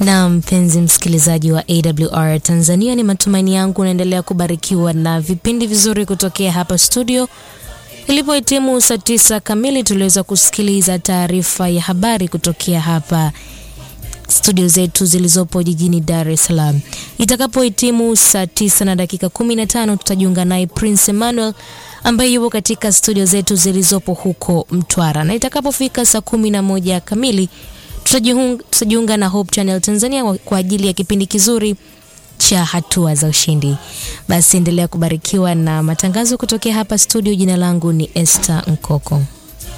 Na mpenzi msikilizaji wa AWR Tanzania, ni matumaini yangu unaendelea kubarikiwa na vipindi vizuri kutokea hapa studio. Ilipohitimu saa tisa kamili, tuliweza kusikiliza taarifa ya habari kutokea hapa studio zetu zilizopo jijini Dar es Salaam. Itakapohitimu saa tisa na dakika 15 tutajiunga naye Prince Emmanuel ambaye yupo katika studio zetu zilizopo huko Mtwara, na itakapofika saa kumi na moja kamili tutajiunga na Hope Channel Tanzania kwa ajili ya kipindi kizuri cha hatua za ushindi. Basi endelea kubarikiwa na matangazo kutokea hapa studio. Jina langu ni Esther Nkoko.